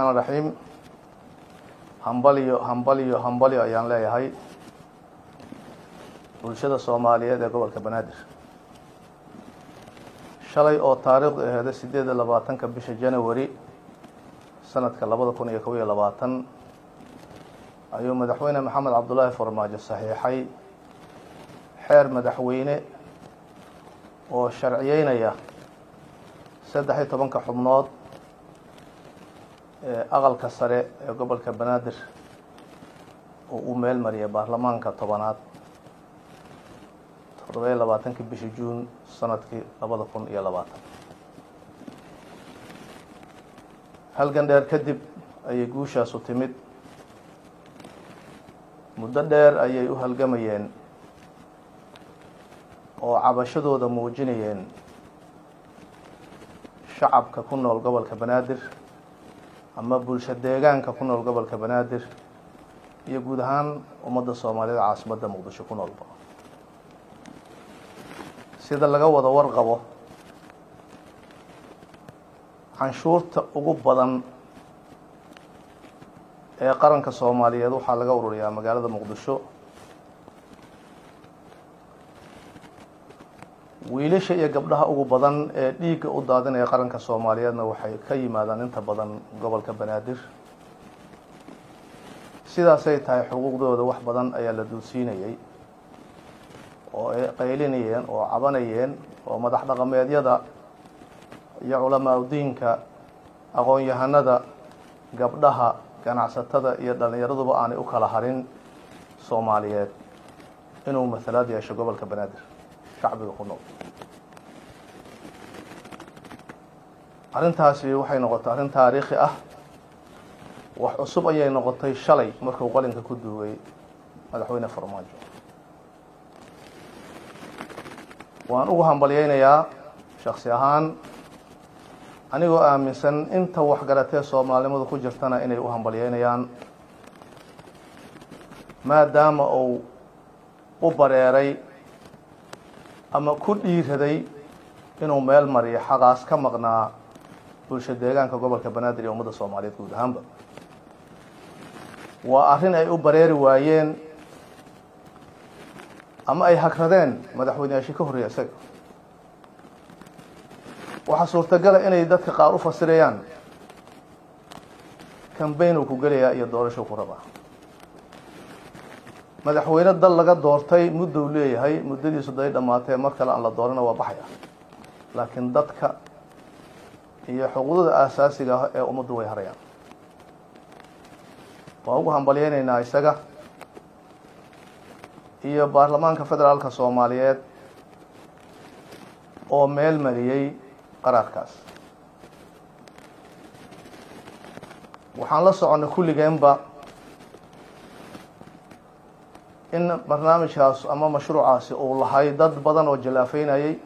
raxmaan raxiim hambalyo hambalyo hambalyo ayaan leeyahay bulshada soomaaliyeed ee gobolka banaadir shalay oo taariikhdu aheeda sideed iyo labaatanka bisha january sanadka labada kun iyo kob iyo labaatan ayuu madaxweyne maxamed cabdullaahi farmaajo saxiixay xeer madaxweyne oo sharciyeynaya saddex iyo tobanka xubnood ee aqalka sare ee gobolka banaadir oo uu meel mariyay baarlamaanka tobanaad toddoba-iyo labaatankii bishii juun sanadkii labada kun iyo labaatan halgan dheer kadib ayay guushaasu timid muddo dheer ayay u halgamayeen oo cabashadooda muujinayeen shacabka ku nool gobolka banaadir ama bulsho deegaanka ku nool gobolka banaadir iyo guud ahaan ummadda soomaaliyeed caasimadda muqdisho ku noolba sida laga wada warqabo canshuurta ugu badan ee qaranka soomaaliyeed waxaa laga ururiyaa magaalada muqdisho wiilasha iyo gabdhaha ugu badan ee dhiigga u daadinaya qaranka soomaaliyeedna waxay ka yimaadaan inta badan gobolka banaadir sidaasay tahay xuquuqdooda wax badan ayaa la duudsiinayay oo ay qaylinayeen oo cabanayeen oo madax dhaqameedyada iyo culamaa udiinka aqoon-yahanada gabdhaha ganacsatada iyo dhallinyaraduba aanay u kala harin soomaaliyeed inuu masalaad yeesho gobolka banaadir shacbiga ku nool arrintaasi waxay noqotay arrin taariikhi ah wax cusub ayay noqotay shalay markuu qalinka ku duugay madaxweyne farmaajo waan ugu hambalyeynayaa shaksi ahaan anigoo aaminsan inta waxgaratee soomaalinimadu ku jirtana inay u hambalyeynayaan maadaama uu u bareeray ama ku dhiiraday inuu meel mariyo xaqaas ka maqnaa bulsho deegaanka gobolka banaadir iyo ummadda soomaaliyeed guud ahaanba waa arrin ay u bareeri waayeen ama ay hagradeen madaxweyneyaashii ka horreeya isaga waxaa suurtagala inay dadka qaar u fasirayaan cambayn uu ku gelayaa iyo doorashou ku rabaa madaxweyne dal laga doortay muddou leeyahay muddadiisu day dhammaatee mar kale aan la doorana waa baxaya laakiin dadka iyo xuquuqdada aasaasiga ah ee ummaddu way harayaan waan ugu hambalyeynaynaa isaga iyo baarlamaanka federaalka soomaaliyeed oo meel mariyey qaraarkaas waxaan la soconnay kulligeenba in barnaamijkaas ama mashruucaasi uu lahay dad badan oo jallaafeynayay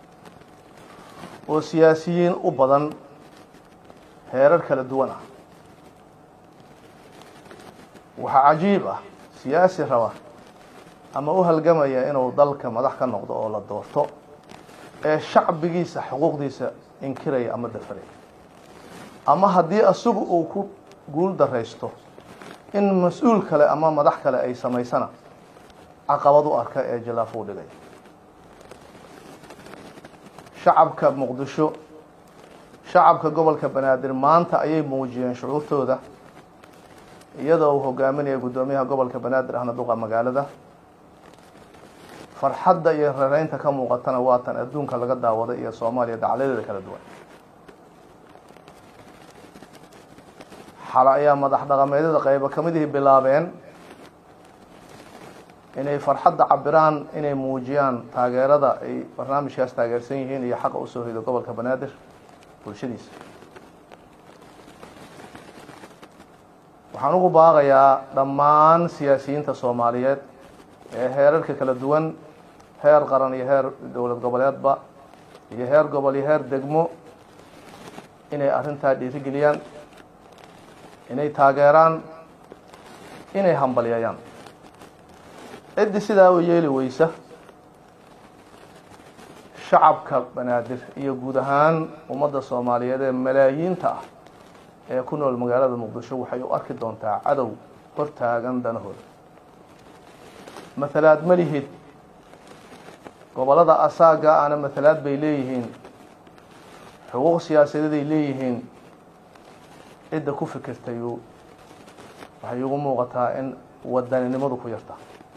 oo siyaasiyiin u badan heerar kala duwan ah waxaa cajiib ah siyaasi raba ama u halgamaya inuu dalka madax ka noqdo oo la doorto ee shacbigiisa xuquuqdiisa inkiraya ama dafaraya ama haddii isagu uu ku guul daraysto in mas-uul kale ama madax kale ay samaysana caqabad u arka ee jallaafo u dhigaya shacabka muqdisho shacabka gobolka banaadir maanta ayay muujiyeen shucuurtooda iyadoo uu hogaaminaya guddoomiyaha gobolka banaadir ahna duqa magaalada farxadda iyo rareynta ka muuqatana waa tan adduunka laga daawaday iyo soomaaliya dacaladeeda kala duwan xala ayaa madax dhaqameedyada qaybo ka midihii bilaabeen inay farxadda cabiraan inay muujiyaan taageerada ay barnaamijkaas taageersan yihiin iyo xaqa usoo hido gobolka banaadir bulshadiisa waxaan ugu baaqayaa dhammaan siyaasiyiinta soomaaliyeed ee heerarka kala duwan heer qaran iyo heer dowlad goboleedba iyo heer gobol iyo heer degmo inay arrintaa dhiirigeliyaan inay taageeraan inay hambalyeeyaan ciddii sidaa u yeeli weysa shacabka banaadir iyo guud ahaan ummadda soomaaliyeed ee malaayiinta ah ee ku nool magaalada muqdisho waxay u arki doontaa cadow hortaagan danahooda matalaad ma lihid gobollada asaaga ana matalaad bay leeyihiin xuquuq siyaasadeeday leeyihiin cidda ku fikirtayu waxay igu muuqataa in wadaninimadu ku yarta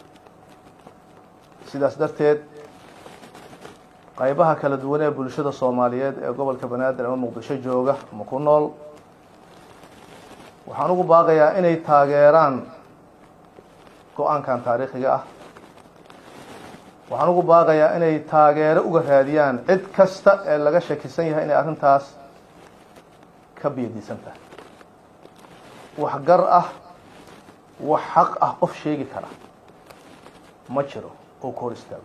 sidaas darteed qaybaha kala duwan ee bulshada soomaaliyeed ee gobolka banaadir ama muqdisho jooga ama ku nool waxaan ugu baaqayaa inay taageeraan go-aankan taariikhiga ah waxaan ugu baaqayaa inay taageero uga raadiyaan cid kasta ee laga shakisan yahay inay arrintaas ka biyadiisan tahay wax gar ah wax xaq ah qof sheegi kara ma jiro oo ka hor istaago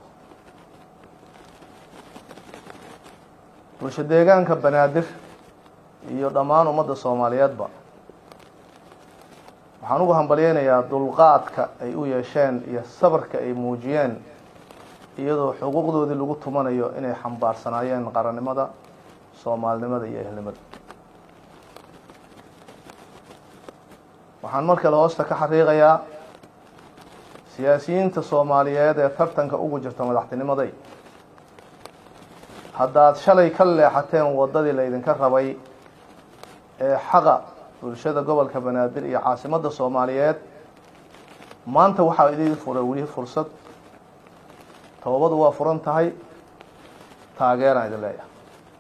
bulsho deegaanka banaadir iyo dhammaan ummadda soomaaliyeedba waxaan ugu hambalyeynayaa dulqaadka ay u yeesheen iyo sabarka ay muujiyeen iyadoo xuquuqdoodii lagu tumanayo inay xambaarsanaayeen qarannimada soomaalinimada iyo ehelnimada waxaan mar kale hoosta ka xaqiiqayaa siyaasiyiinta soomaaliyeed ee tartanka ugu jirta madaxtinimaday haddaad shalay ka leexateen waddadii laydinka rabay ee xaqa bulshada gobolka banaadir iyo caasimadda soomaaliyeed maanta waxaa idin furay weli fursad toobadu waa furan tahay taageeraan idin leeyahay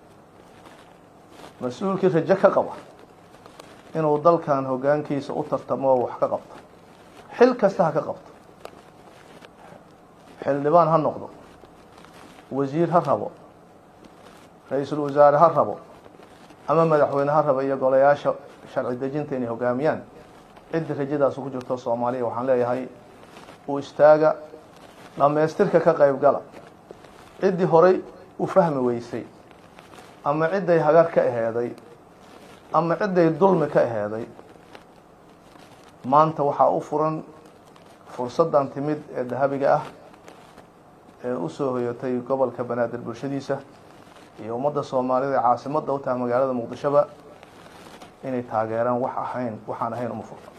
mas-uulkii rajo ka qaba inuu dalkan hoggaankiisa u tartamo oo wax ka qabto xil kasta ha ka qabto xildhibaan ha noqdo wasiir ha rabo ra-iisul wasaare ha rabo ama madaxweyne ha rabo iyo golayaasha sharci dejinta inay hoggaamiyaan cidda rajadaas ku jirto soomaaliya waxaan leeyahay uu istaaga dhammaystirka ka qayb gala ciddii horay u fahmi weysay ama cidday hagar ka aheeday ama cidday dulmi ka aheeday maanta waxaa u furan fursaddan timid ee dahabiga ah ee u soo hoyatay gobolka banaadir bulshadiisa iyo ummadda soomaalida ee caasimadda u tahay magaalada muqdishoba inay taageeraan wax ahayn waxaan ahayn uma furto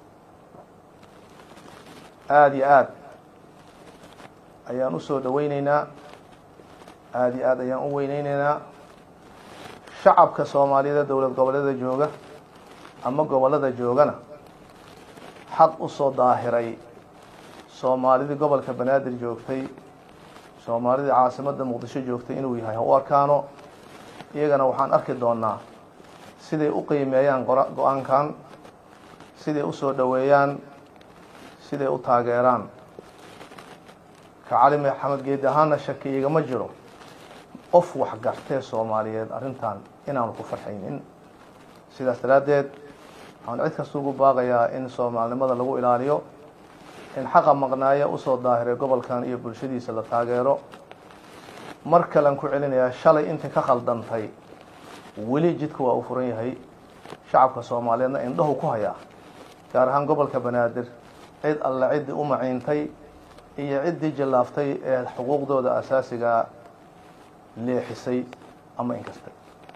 aada iyo aad ayaan u soo dhaweyneynaa aada iyo aad ayaan u weyneyneynaa shacabka soomaaliyeed dowlad goboleeda jooga ama gobollada joogana xaq u soo daahiray soomaalidii gobolka banaadir joogtay soomaalidii caasimadda muqdisho joogtay inuu yahay ha u arkaano iyagana waxaan arki doonaa siday u qiimeeyaan go-aankan siday u soo dhoweeyaan siday u taageeraan ka cali maxamed geedi ahaana shaki igama jiro qof wax gartee soomaaliyeed arrintan inaanu ku farxaynin sidaas daraaddeed waxaan cid kasta ugu baaqayaa in soomaalinimada lagu ilaaliyo in xaqa maqnaaya usoo daahiray gobolkan iyo bulshadiisa la taageero mar kalean ku celinayaa shalay intii ka khaldantay weli jidka waa u furan yahay shacabka soomaaliyeedna indhahu ku hayaa gaar ahaan gobolka banaadir cid alle ciddii u maciintay iyo ciddii jallaaftay ee xuquuqdooda asaasigaa leexisay ama inkastay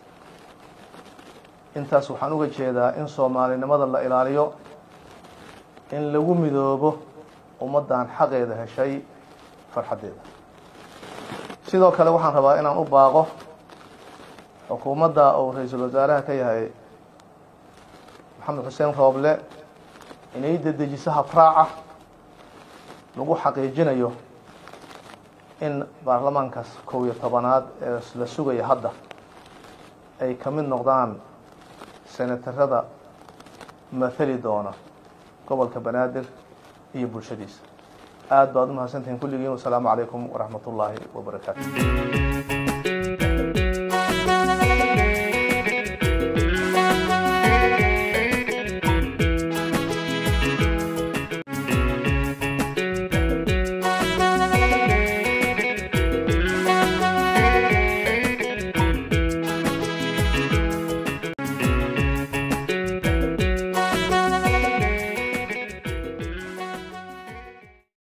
intaas waxaan uga jeedaa in soomaalinimada la ilaaliyo in lagu midoobo ummaddan xaqeeda heshay farxaddeeda sidoo kale waxaan rabaa inaan u baaqo xukuumadda uu ra-iisul wasaaraha ka yahay maxamed xuseen rooble inay dedejiso habraaca lagu xaqiijinayo in baarlamaankaas kow iyo tobanaad ee la sugaya hadda ay ka mid noqdaan senatarada mathali doona gobolka banaadir iyo bulshadiisa aada baad u mahadsantihiin kulligiin wasalaamu calaykum waraxmat ullaahi wabarakaatu